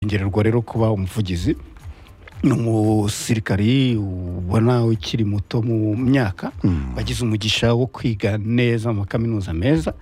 kongererwa rero kuba umuvugizi ni umusirikari ubona ukiri muto mu myaka wagize umugisha wo kwiga neza mu makaminuza meza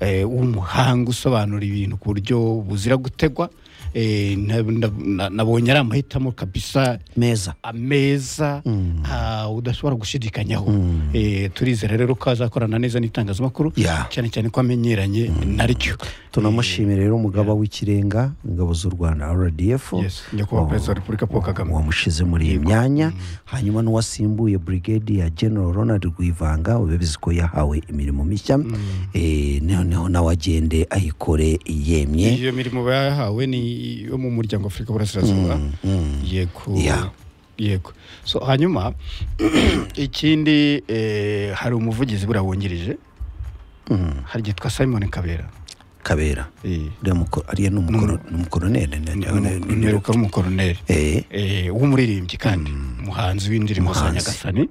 eh, w'umuhanga usobanura ibintu ku buryo buzira gutegwa Eh, na- na- na- nabonye ari amahitamo kabisa meza ameza ah, udashobora gushidikanyaho Eh, turizera rero ko azakorana neza n'itangazamakuru Yeah. cyane cyane ko amenyeranye naryo tunamushimira rero umugaba w'ikirenga ingabo z'u rwanda rdf Yes, nyakubahwa perezida wa repubulika paul kagame wamushyize muri iyi myanya hanyuma n'uwasimbuye brigade ya general ronald rwivanga ubizi ko yahawe imirimo mishya Eh, noneho nawe agende ayikore yemye iyo mirimo bayahawe ni iyo mu muryango afurika burasirazuba yego Yeah. yego so hanyuma ikindi eh, hari umuvugizi buriya wungirije hari icyitwa simon kabera kabera Eh, uriya muko- ariya ni umukoro- ni umukoroneri ne- ni ne- ne- umu- ne- mperuka w'umukoroneri Eh, eh, w'umuririmbyi kandi umuhanzi w'indirimbo za Umuhanzi. nyagasani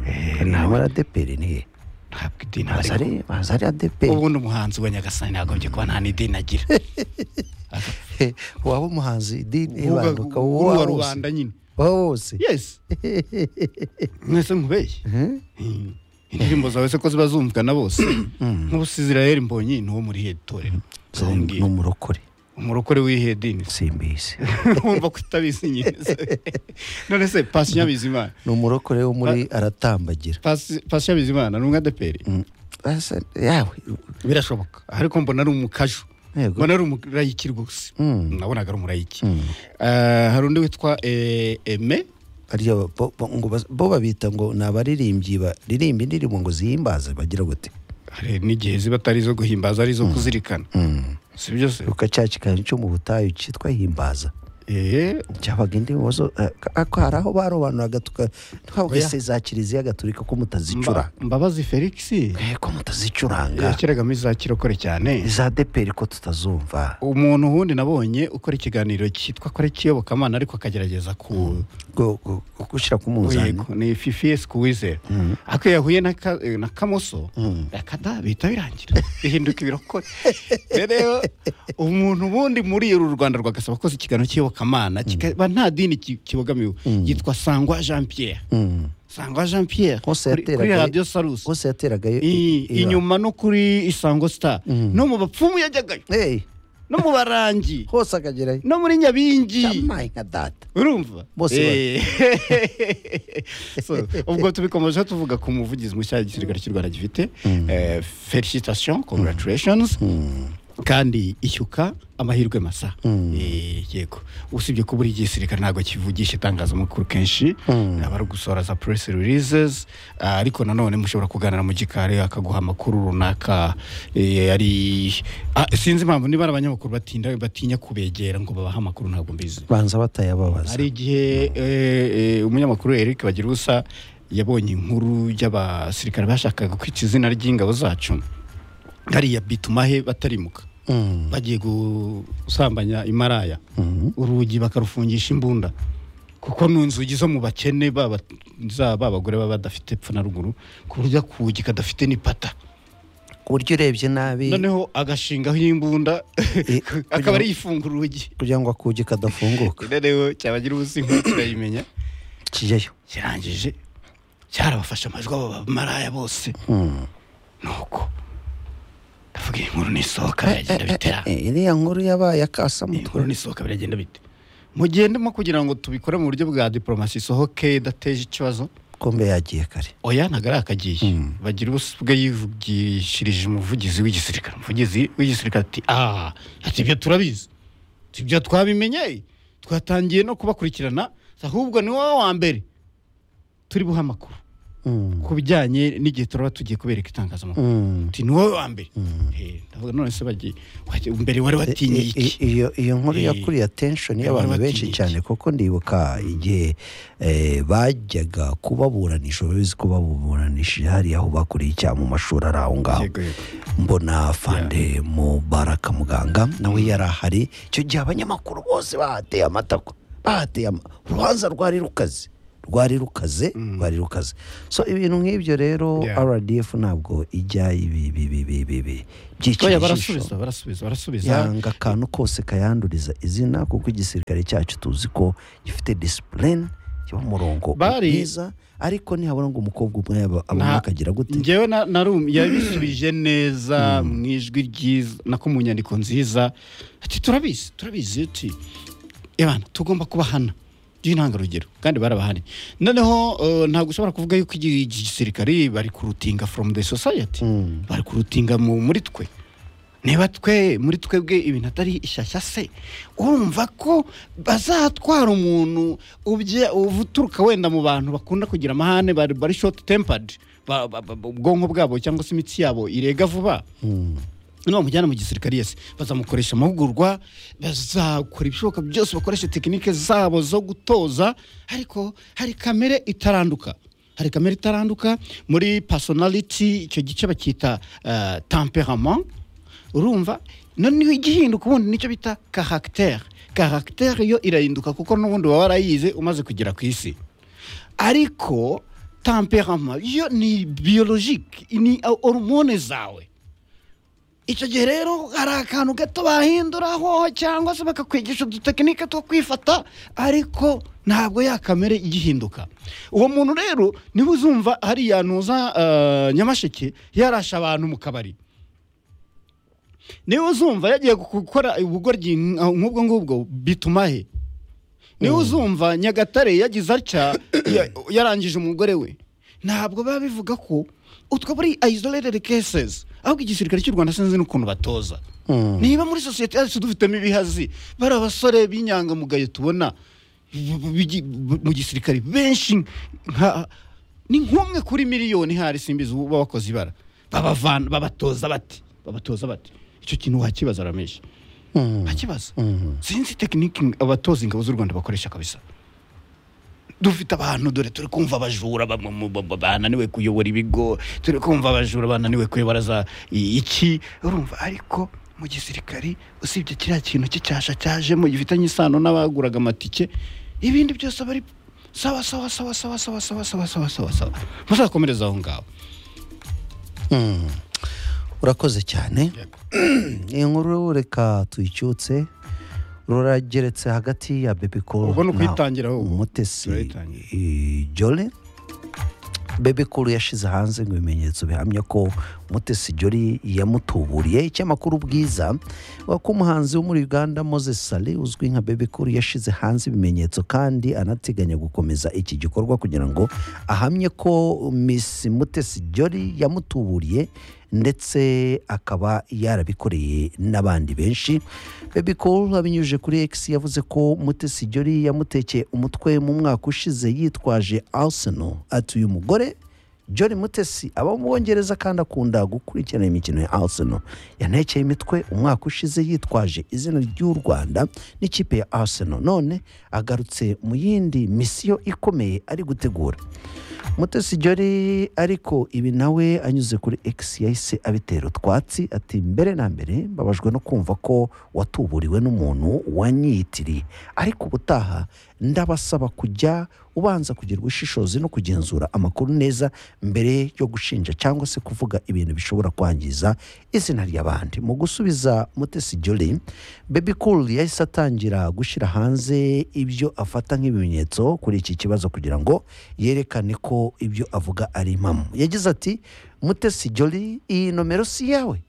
Eh, hari nawe harimo adeperi nihe ntabwo idini Haza ariko ari- haza ari adeperi ubundi umuhanzi wa nyagasani ntagombye kuba nta n'idini agira Eh, waba umuhanzi idini Uvuga ibanga ukaba uwo uwa wa wose. rubanda nyine Uwa wose yes mwese nkubeye indirimbo zawe se ko ziba zumvwa na bose nk'ubusizirayeli mbonyi ni uwo muri iri torero So, Uwo ni ngiye. umurokore umurokore w'ihe dini se? simbizi wumva ko utabizi nyine se. none se pasi nyabizimana ni umurokore wo muri aratambagira pasi Paccy nyabizimana ni umwe adeperi Mm. Asa- yawe birashoboka ariko mbona ari umukaju Yego. mbona ari umurayiki rwose Mm. nabonaga ari umurayiki Eh, hari undi witwa eh, eme ariya bo- bo- ngo bas- bo babita ngo ni abaririmbyi baririmba indirimbo ngo zihimbaze bagira gute hari n'igihe ziba atari izo guhimbaza ari izo kuzirikana si byo se ruka cya kiganiro cyo mu butayu cyitwa himbaza Eh, cyabaga indirimbo zo eh, ako hari aho barobanuraga tuka twavuga se za kiliziya gatolika ko Mba- mutazicuranga mbabazi felix Eh, ko mutazicuranga yashyiragamo iza kirokore cyane za deperi ko tutazumva umuntu wundi nabonye ukora ikiganiro cyitwa kore kiyobokamana ariko akagerageza ku Go- go- go- gushyira ku munzani Yego, ni fifies kuwizera ariko iyo yahuye na ka- na kamoso akada bihita birangira bihinduka ibirokore rero umuntu ubundi muri uru rwanda rwagasaba koze ikiganiro cy'iyobokamana kikaba nta dini ki- kibogamiwe yitwa sangwa jean pierre Mm. sangwa jean pierre hose kuri kuri yateragayo- radiyo sarusi hose yateragayo I- inyuma no kuri isango star no mu bapfumu yajyagayo no mu barangi hose akagerayo no muri nyabingi Amaye nka data urumva Bose Eh. So, ubwo tubikomeje tuvuga ku muvugizi mushya igisirikare cy'u rwanda gifite Eh, felicitation congratulations kandi ishyuka amahirwe masa Eh, yego usibye ko buri gisirikare ntabwo kivugisha itangazamakuru kenshi aba ari gusohora za press releases Ah, ariko nanone mushobora kuganira mu gikari akaguha amakuru runaka eh, ari Ah, sinzi impamvu niba ari abanyamakuru batinda batinya kubegera ngo babahe amakuru ntabwo mbizi banza batayababaza hari igihe eh, eh, umunyamakuru Eric bagira ubusa yabonye inkuru y'abasirikare bashakaga kwica izina ry'ingabo zacu hariya bitumahe batarimuka bagiye gusambanya imaraya urugi bakarufungisha imbunda kuko ni inzugi zo mu bakene baba zaba abagore baba badafite epfo na ruguru ku buryo akugi kadafite n'ipata ku buryo urebye nabi noneho agashingaho imbunda akaba ari yifungura urugi kugira ngo akugi kadafunguka noneho cyabagira ubusa inkuru turayimenya kijyayo kirangije cyarabafashe amajwi abo bamaraya bose nuko ndavuga iyi nkuru nisohoka biragenda bitera Eh, iriya nkuru yabaye akasa iyi mutwe nkuru nisohoka biragenda bite mugendemo kugira ngo tubikore mu buryo bwa diporomasi isohoke idateje ikibazo kombe yagiye kare oya ntabwo ari akagiye bagira ubusa ubwe yivugishirije umuvugizi w'igisirikare umuvugizi w'igisirikare ati aha ati ibyo turabizi ati ibyo twabimenye twatangiye no kubakurikirana ahubwo ni wowe wa mbere turi buhe amakuru Mm. ku bijyanye n'igihe turaba tugiye kubereka itangazamakuru Mm. ati ni wowe wa mbere Eh, ndavuga none se bagiye wajya- mbere wari watinye I- iki i- iyo iyo nkuru Eh, yakuriye attention bari y'abantu batinye benshi iki? cyane kuko ndibuka igihe eh, bajyaga kubaburanisha urabizi ko baburanisha hariya aho bakuriye icyaha mu mashuri ari aho ngaho Yego, yego. mbona fande mubaraka muganga nawe yari ahari icyo gihe abanyamakuru bose bahateye amatako bahateye ama- urubanza rwari rukaze rwari rukaze rwari rukaze so ibintu nk'ibyo rero Yeah. rdf ntabwo ijya ibi ibi ibi ibi ibi byica oya ijisho barasubiza barasubiza barasubiza yanga akantu kose kayanduriza izina kuko igisirikare cyacu tuzi ko gifite disipurine kiba umurongo Bari- mwiza ariko ntihabura ngo umukobwa umwe yaba- abone Nta- akagira gute ngewe na- narum- yabisubije neza mu ijwi ryiza nako mu nyandiko nziza ati turabizi turabizi ati ebana tugomba kubahana by'intangarugero kandi barabahari noneho eh, ntabwo ushobora kuvuga yuko iki iki gisirikari bari kurutinga from the society bari kurutinga mu- muri twe niba twe muri twebwe ibintu atari ishyashya se urumva ko bazatwara umuntu ubye- uturuka wenda mu bantu bakunda kugira amahane bari bari short tempered ba- ba- ba- ubwonko bwabo cyangwa se imitsi yabo irega vuba noneho bamujyana mu gisirikari yese bazamukoresha amahugurwa bazakora ibishoboka byose bakoresha tekinike zabo zo gutoza ariko hari kamere itaranduka hari kamere itaranduka muri personality icyo gice bacyita eh, temperament urumva noneho igihinduka ubundi nicyo bita caractère caractère yo irahinduka kuko n'ubundi baba warayize umaze kugera ku isi ariko temperament yo ni biologique ni hormone zawe icyo gihe rero hari akantu gato bahinduraho cyangwa se bakakwigisha udutekinike two kwifata ariko ntabwo ya kamere igihinduka uwo muntu rero niba uzumva hariya ntuza eh, nyamasheke yarashe abantu mu kabari niba uzumva yagiye gukora ubugoryi nk'ubwo ngubwo bituma he niba uzumva nyagatare yagize atya ya- yarangije umugore we ntabwo biba bivuga ko utwo muri isolated cases ahubwo igisirikare cy'u rwanda sinzi n'ukuntu batoza Mm. niba muri sosiyete yacu dufitemo ibihazi bari abasore b'inyangamugayo tubona b- b- bigi- b- mu gisirikare benshi nka ni nk'umwe kuri miliyoni hari simbizi uba bakoze ibara babavana babatoza bati babatoza bati icyo kintu wakibaza ramenshi ntakibazo sinzi tekiniki abatoza ingabo z'u rwanda bakoresha kabisa dufite abantu dore turi kumva abajura bamwe mu- ba- ba- bananiwe kuyobora ibigo turi kumva abajura bananiwe kuyobora za i- iki urumva ariko mu gisirikari usibye kiriya kintu cy'icyasha cyajemo gifitanye isano n'abaguraga amatike ibindi byose bari sawa sawa sawa sawa sawa sawa sawa sawa sawa sawa muzakomereza aho ngaho urakoze cyane iyi nkuru reka tuyicyutse rurageretse hagati ya baby call Ubwo ni na ukuyitangira ahubwo. umutesi Turayitangira. eh, jolly baby call yashyize hanze ngo ibimenyetso bihamya ko umutesi jolly yamutuburiye icyamakuru bwiza wa ko umuhanzi wo muri uganda moses sali uzwi nka baby call yashyize hanze ibimenyetso kandi anateganya gukomeza iki gikorwa kugira ngo ahamye ko miss mutesi jolly yamutuburiye ndetse akaba yarabikoreye n'abandi benshi baby call abinyujije kuri x yavuze ko mutesi jolly yamutekeye umutwe mu mwaka ushize yitwaje arsenal ati uyu mugore John Mutesi aba mu Bongereza kandi akunda gukurikirana imikino ya Arsenal yanekeye imitwe umwaka ushize yitwaje izina ry'u Rwanda n'ikipe ya Arsenal none agarutse mu yindi misiyo ikomeye ari gutegura Mutesi Jolly ariko ibi nawe anyuze kuri X yahise abitera utwatsi ati mbere na mbere mbabajwe no kumva ko watuburiwe n'umuntu wanyitiriye ariko ubutaha ndabasaba kujya ubanza kugira ubushishozi no kugenzura amakuru neza mbere yo gushinja cyangwa se kuvuga ibintu bishobora kwangiza izina ry'abandi mu gusubiza mutesi jolly baby cool yahise atangira gushyira hanze ibyo afata nk'ibimenyetso kuri iki kibazo kugira ngo yerekane ko ibyo avuga ari impamo yagize ati mutesi jolly iyi nomero si iyawe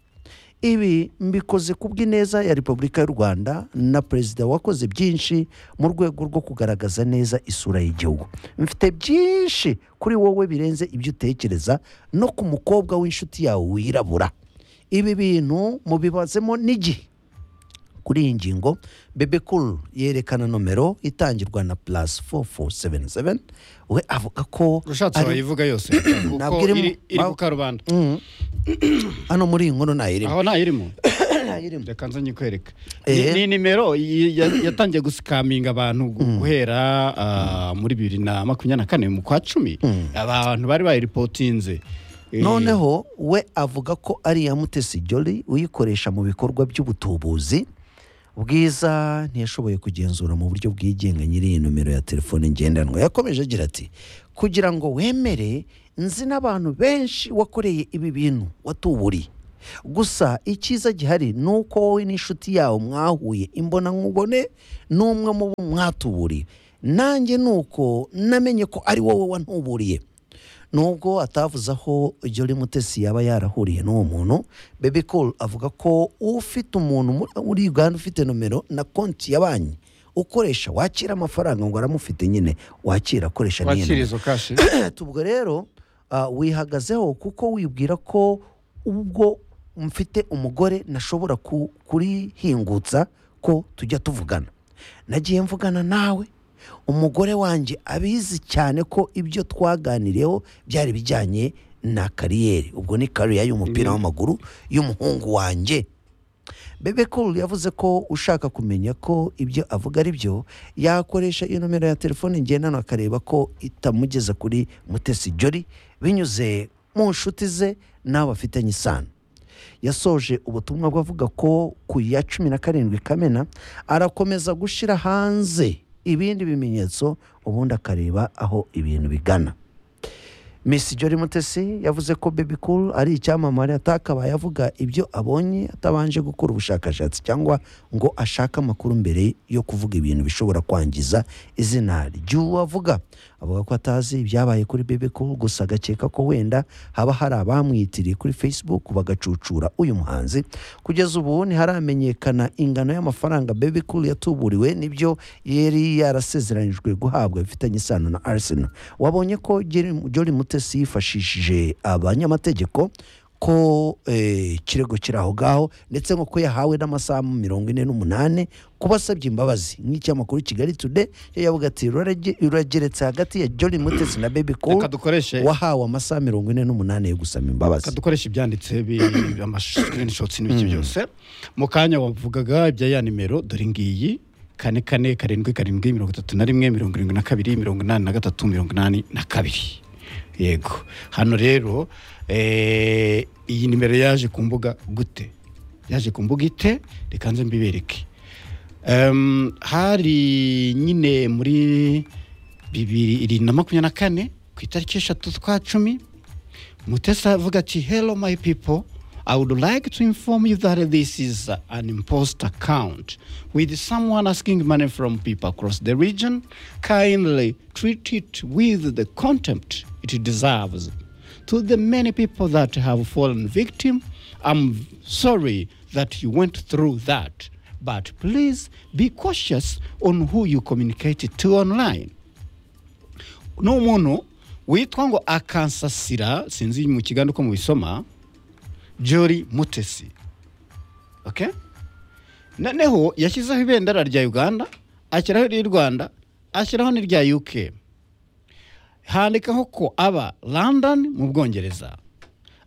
ibi mbikoze ku bw'ineza ya repubulika y'u rwanda na perezida wakoze byinshi mu rwego rwo kugaragaza neza isura y'igihugu mfite byinshi kuri wowe birenze ibyo utekereza no ku mukobwa w'inshuti yawe wirabura ibi bintu mubibazemo n'igihe kuri iyi ngingo bebe cool yerekana nomero itangirwa na plus 4477 we avuga ko ushatse ari- wayivuga yose Ntabwo kuko irimo. iri iri Aho- ku karubanda Mm. hano muri iyi nkuru ntayirimo aho ntayirimo ntayirimo reka nze nyikwereka Ni- Eh. ni nimero y- ya- yatangiye gusikaminga abantu gu- guhera ah, muri bibiri na makumyabiri na kane mu kwa cumi abantu bari bayiripotinze Eh, noneho we avuga ko ari iya mutesi jolly uyikoresha mu bikorwa by'ubutubuzi bwiza ntiyashoboye kugenzura mu buryo bwigenga nyiri iyi nomero ya telefone ngendanwa yakomeje agira ati kugira ngo wemere nzi n'abantu benshi wakoreye ibi bintu watuburiye gusa icyiza gihari ni uko wowe n'inshuti yawe mwahuye imbonakubone n'umwe mu bo mwatuburiye nanjye ni uko namenye ko ari wowe wantuburiye nubwo atavuze aho Jolly Mutesi yaba yarahuriye n'uwo muntu Bebe Cool avuga ko ufite umuntu muri- muri Uganda ufite nomero na konti ya banki ukoresha wakira amafaranga ngo aramufite nyine wakira akoresha n'iyo wakira nomero izo kashi tubwo rero ah, wihagazeho kuko wibwira ko ubwo mfite umugore nashobora ku- kurihingutsa ko tujya tuvugana nagiye mvugana nawe umugore wanjye abizi cyane ko ibyo twaganiriyeho byari bijyanye na kariyeri ubwo ni kariya y'umupira w'amaguru y'umuhungu wanjye Bebe Cool yavuze ko ushaka kumenya ko ibyo avuga ari byo yakoresha iyo nomero ya telefone ngendanwa akareba ko itamugeza kuri Mutesi Jolly binyuze mu nshuti ze n'abo bafitanye isano yasoje ubutumwa bwe avuga ko ku ya cumi na karindwi kamena arakomeza gushyira hanze ibindi bimenyetso ubundi akareba aho ibintu bigana Miss Jolly Mutesi yavuze ko Baby Cool ari icyamamare atakabaye avuga ibyo abonye atabanje gukora ubushakashatsi cyangwa ngo ashake amakuru mbere yo kuvuga ibintu bishobora kwangiza izina ry'uwo avuga avuga ko atazi ibyabaye kuri Baby Cool gusa agakeka ko wenda haba hari abamwitiriye kuri Facebook bagacucura uyu muhanzi kugeza ubu ntiharamenyekana ingano y'amafaranga Baby Cool yatuburiwe n'ibyo yari yarasezeranijwe guhabwa bifitanye isano na Arsenal wabonye ko Jerry- Jolly Mutesi yifashishije abanyamategeko ko eh, ikirego kiri aho ngaho ndetse ngo ko yahawe n'amasaha mirongo ine n'umunani kuba asabye imbabazi nk'icyamakuru Kigali Today cyo yavuga ati "Rurage- rurageretse hagati ya Jolly Mutesi na Baby Cool reka dukoreshe wahawe amasaha mirongo ine n'umunani yo gusaba imbabazi dukoresha ibyanditse bi- amasikirinishotsi n'ibiki byose mu kanya wavugaga ibya ya nimero dore ngiyi kane kane karindwi karindwi mirongo itatu na rimwe mirongo irindwi na kabiri mirongo inani na gatatu mirongo inani na kabiri yego hano rero eh, iyi nimero yaje ku mbuga gute yaje ku mbuga ite reka nze mbibereke Em, hari nyine muri bibiri na makumyabiri na kane ku itariki eshatu z'ukwa cumi Mutesa avuga ati hello my people I would like to inform you that this is an impost account with someone asking money from people across the region. Kindly treat it with the contempt it deserves. To the many people that have fallen victim, I'm sorry that you went through that. But please be cautious on who you communicate to online. ni umuntu witwa ngo akansasira sinzi mu kiganza uko mubisoma jori mutesi okay? noneho yashyizeho ibendera rya uganda ashyiraho iry'u rwanda ashyiraho n'irya uk handikaho ko aba london mu bwongereza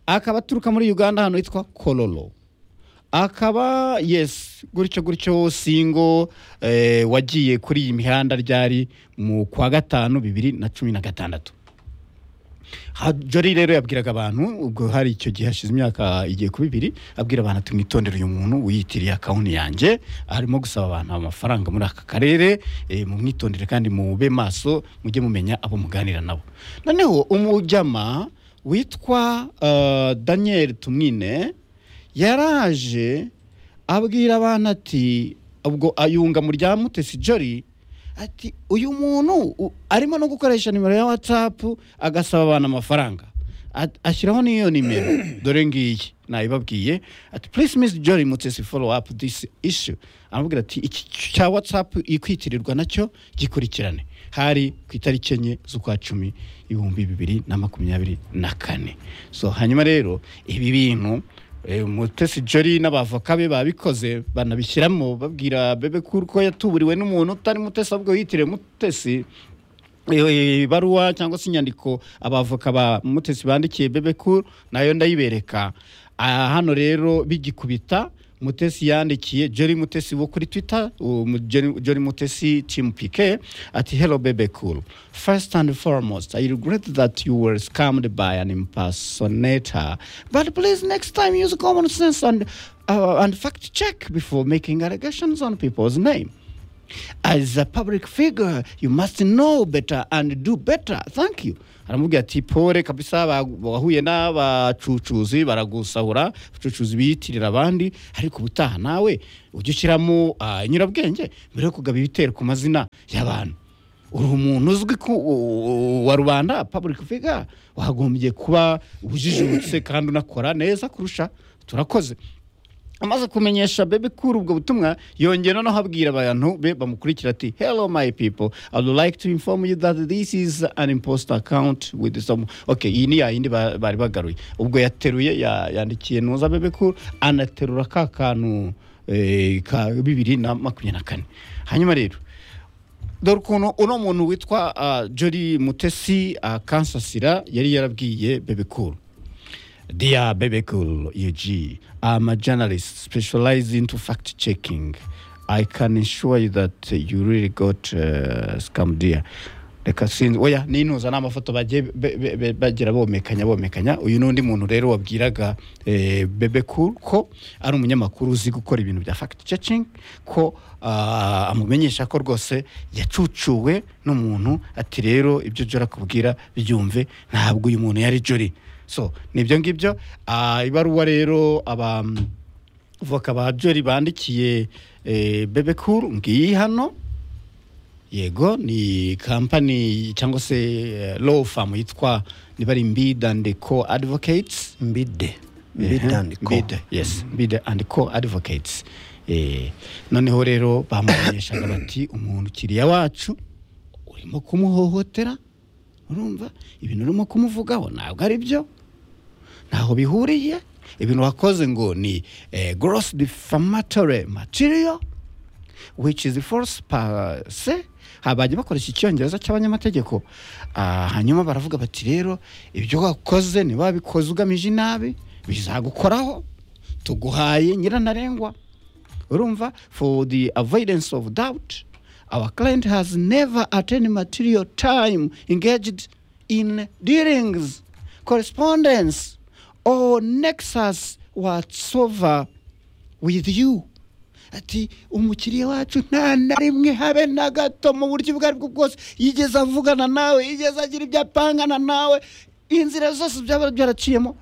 akaba aturuka muri uganda ahantu hitwa kororo akaba yes gutyo gutyo singo eh, wagiye kuri iyi mihanda ryari mu kwa gatanu bibiri na cumi na gatandatu Ha- Jolly rero yabwiraga abantu ubwo hari icyo gihe hashize imyaka igiye ku bibiri abwira abantu ati mwitondere uyu muntu wiyitiriye akawunti yanjye arimo gusaba abantu amafaranga muri aka karere eh, mu mwitondere kandi mube maso mujye mumenya abo muganira nabo noneho umujyama witwa eh, daniel tumwine yaraje abwira abantu ati ubwo ayunga mu rya mutesi jori ati uyu muntu u- arimo no gukoresha nimero ya watsapu agasaba abantu amafaranga At- ashyiraho n'iyo nimero dore ngiyi nayibabwiye ati please miss jori mutesi follow up this issue aramubwira ati iki cya watsapu ikwitirirwa nacyo gikurikirane hari ku itariki enye z'ukwa cumi ibihumbi bibiri na makumyabiri na kane so hanyuma rero ibi bintu eh, mutesi jori n'abavoka be babikoze banabishyiramo babwira bebe kuko yatuburiwe n'umuntu utari mutesi ahubwo yitiriwe mutesi Eh, ibaruwa cyangwa se inyandiko abavoka ba mutesi bandikiye bebe cool nayo ndayibereka aha hano rero bigikubita mutesi yandikiye jerry mutesi wo kuri twitter um, Jerry- jerry mutesi team pk ati hello bebe cool first and foremost i regret that you were scammed by an impersonator but please next time use common sense and, uh, and fact check before making allegations on people's name as a public figure you must know better and do better thank you aramubwira ati pole kabisa ba- wahuye n'abacucuzi baragusahura abacucuzi biyitirira abandi ariko ubutaha nawe ujye ushyiramo ah, inyurabwenge mbere yo kugaba ibitero ku mazina y'abantu uri umuntu uzwi ku u- wa rubanda public figure wagombye kuba ujijutse kandi unakora neza kurusha turakoze amaze kumenyesha bebe kuri ubwo butumwa yongera noneho abwira abantu be bamukurikira ati hello my people i would like to inform you that this is an imposter account with some okay iyi ni yayindi ba- bari bagaruye ubwo yateruye ya- yandikiye nuza bebe kuri anaterura ka kantu eh, ka bibiri na makumyabiri na kane hanyuma rero dore ukuntu uno muntu witwa uh, jori mutesi uh, kansasira yari yarabwiye bebekuru Dear Bebekul UG, I'm a journalist specialized into fact checking. I can ensure you that you really got uh, scammed dear. Reka sinzi oya nintuza n'amafoto bagiye be- be- be- bagira bomekanya bomekanya uyu n'undi muntu rero wabwiraga eh, Bebe Cool ko ari umunyamakuru uzi gukora ibintu bya fact checking ko ah, amumenyesha ko rwose yacucuwe n'umuntu ati rero ibyo jora kubwira byumve ntabwo uyu muntu yari jori so nibyo ngibyo Ah, ibaruwa rero aba voka ba jori bandikiye eh, bebe cool ngiyi hano yego ni kampani cyangwa se eh, law firm yitwa niba ari mbid and co advocates mbide mbide Ehe, and co Mbide, yes mbid and co advocates Eh, noneho rero bamumenyeshaga bati umuntu ukiriya wacu urimo kumuhohotera urumva ibintu urimo kumuvugaho ntabwo ari byo ntaho bihuriye ibintu wakoze ngo ni eh, gross defamatory material which is false per se Ha, bajya bakoresha icyongereza cy'abanyamategeko Ah, hanyuma baravuga bati rero ibyo wakoze niba wabikoze ugamije inabi bizagukoraho tuguhaye nyirantarengwa urumva for the avoidance of doubt our client has never at any material time engaged in dealings correspondence or nexus whatsoever with you ati umukiriya wacu nta na rimwe habe na gato mu buryo ubwo aribwo bwose yigeze avugana nawe yigeze agira ibyo apangana nawe inzira zose byaba byaraciyemo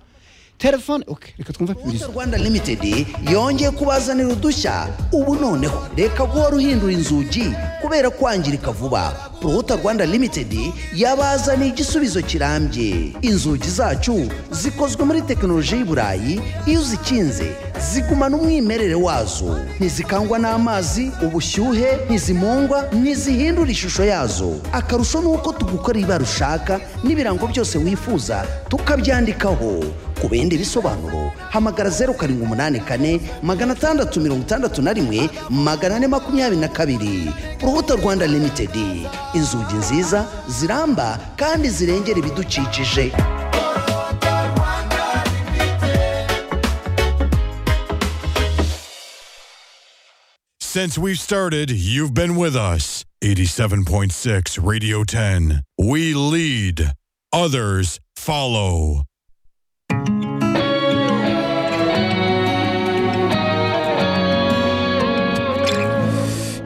telefone okay, reka twumve posta kubiriza rwanda limitedi yongeye kubazanira udushya ubu noneho reka guhora uhindura inzugi kubera kwangirika vuba posta rwanda limitedi yabazaniye igisubizo kirambye inzugi zacu zikozwe muri tekinoloji y'i burayi iyo uzikinze zigumana umwimerere wazo ntizikangwa n'amazi ubushyuhe ntizimungwa ntizihindura ishusho yazo akarusho ni uko tugukora ibara ushaka n'ibirango byose wifuza tukabyandikaho ku bindi bisobanuro hamagara zeru karindwi umunani kane magana atandatu mirongo itandatu na rimwe magana ane makumyabiri na kabiri urubuto rwanda limitedi inzugi nziza ziramba kandi zirengera ibidukikije Since we've started, you've been with us. 87.6 Radio 10. We lead, others follow.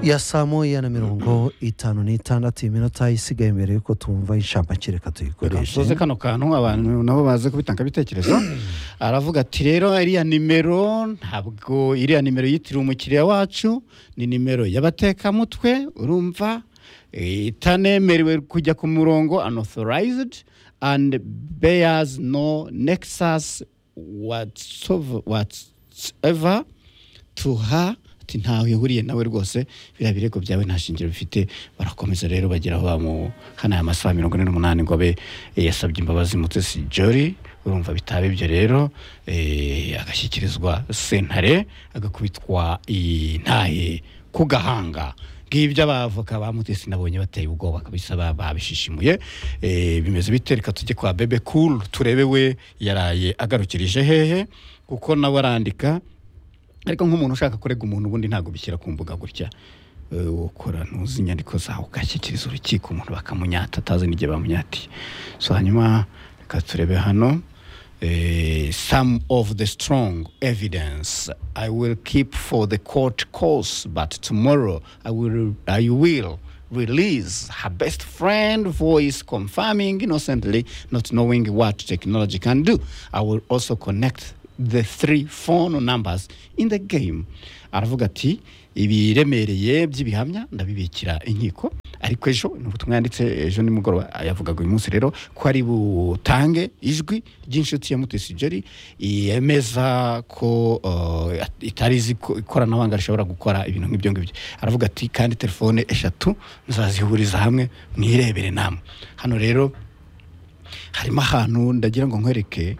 ya saa moya na mirongo itanu n'itandatu iminota isigaye mbere yuko tumva inshamake reka tuyikoreshe soze kano kantu abantu nabo baze kubitanga ibitekerezo aravuga ati rero iriya nimero ntabwo iriya nimero yitiriwe umukiriya wacu ni nimero y'abatekamutwe urumva eh, itanemerewe kujya ku murongo unauthorized and bears no nexus whatsoever- whatsoever to her ati ntaho ihuriye nawe rwose biriya birego byawe nta shingiro bifite barakomeza rero bagera aho bamuhana aya masaha mirongo ine n'umunani ngo abe eh, yasabye imbabazi mutesi jori urumva bitaba ibyo rero eh, agashyikirizwa sentare agakubitwa intahe ku gahanga ngibyo abavoka ba mutesi nabonye bateye ubwoba kabisa ba- babishishimuye Eh, bimeze bite reka tujye kwa bebe cool turebe we yaraye agarukirije hehe kuko nawe arandika ariko nk'umuntu ushaka kurega umuntu ubundi ntabwo bishyira ku mbuga gutya Eh, ukora ntuzi inyandiko zawe ugashyikiriza urukiko umuntu bakamunyata atazi n'igihe bamunyatiye so hanyuma reka turebe hano eh, some of the strong evidence i will keep for the court course but tomorrow i will, I will release her best friend voice confirming innocently not knowing what technology can do i will also connect the three phone numbers in the game aravuga ati ibiremereye by'ibihamya ndabibikira inkiko ariko ejo ni ubutumwa yanditse ejo nimugoroba yavugaga uyu munsi rero ko ari butange ijwi ry'inshuti ya mutesi jeri yemeza ko uh, itari izi ko ikoranabuhanga rishobora gukora ibintu nk'ibyo ngibyo aravuga ati kandi telefone eshatu nzazihuriza hamwe mwirebere namwe hano rero harimo ahantu ndagira ngo nkwereke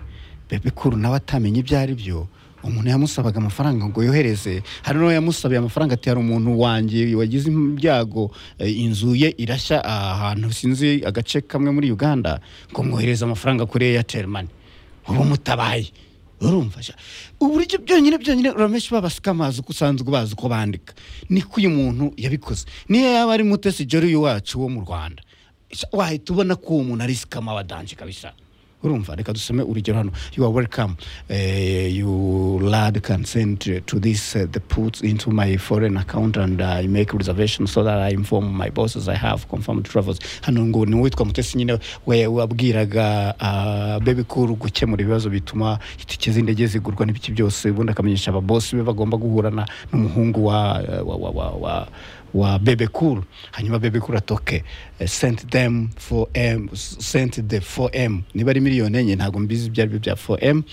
bebe kuru nawe atamenye ibyo ari byo umuntu yamusabaga amafaranga ngo yohereze hari n'uwo yamusabiye amafaranga ati hari umuntu wanjye wagize ibyago eh, inzu ye irashya ahantu sinzi agace kamwe muri uganda ngo mwohereze amafaranga kuri airtel money uba mutabaye urumva sha uburyo byonyine byonyine uramenshi babasikamazi uko usanzwe bazi uko bandika niko uyu muntu yabikoze niyo yaba ari mutesi jori wacu wo mu rwanda Sha, wahita ubona ko uwo muntu ari sikama wa danje kabisa urumva reka dusome urugero hano you are welcome uh, you lad can send uh, to this uh, the puts into my foreign account and i make reservation so that i inform my bosses i have confirmed travels hano ngo ni uwitwa mutesi nyine we wabwiraga uh, bebe kuru gukemura ibibazo bituma itike z'indege zigurwa n'ibiki byose ubundi akamenyesha ababosi be bagomba guhurana n'umuhungu wa, wa, wa, wa, wa wa bebe cool hanyuma bebe cool atoke eh, sent them for m sent the 4m niba ari miliyoni enye ntabwo mbizi ibyo aribyo bya 4m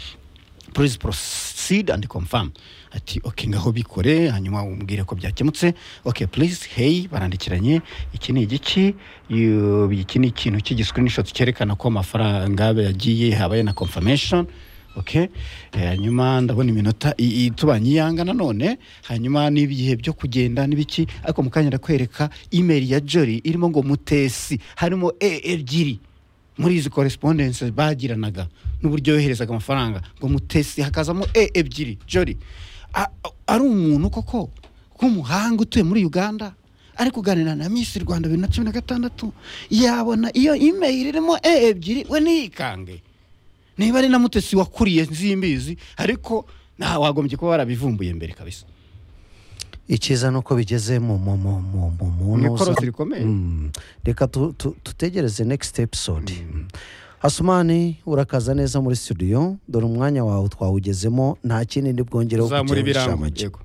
please proceed and confirm ati ok ngaho bikore hanyuma umbwire ko byakemutse ok please hey barandikiranye iki ni igiki you- iki ni ikintu cy'igiscreenshot cyerekana ko amafaranga yagiye habaye na confirmation ok Eh, hanyuma ndabona iminota i- itubanye iyanga nanone hanyuma n'ibihe byo kugenda n'ibiki ariko mu kanya ndakwereka email ya jori irimo ngo mutesi harimo e ebyiri muri izi correspondence bagiranaga n'uburyo yoherezaga amafaranga ngo mutesi hakazamo e ebyiri jori A- a- ari umuntu koko w'umuhanga utuye muri uganda ari kuganira na miss rwanda bibiri na cumi na gatandatu yabona iyo email irimo e ebyiri we niyikange niba ari na mutesi wakuriye nzimbizi ariko nta wagombye kuba warabivumbuye mbere kabisa icyiza ni uko bigeze mu mu mu mu mu muntu ni ikorosi uza- rikomeye Mm. reka tu- tu- tutegereze next episode hasumani urakaza neza muri studio dore umwanya wawe twawugezemo nta kindi ndi bwongere uzamura kukugira ibirango inshamake. yego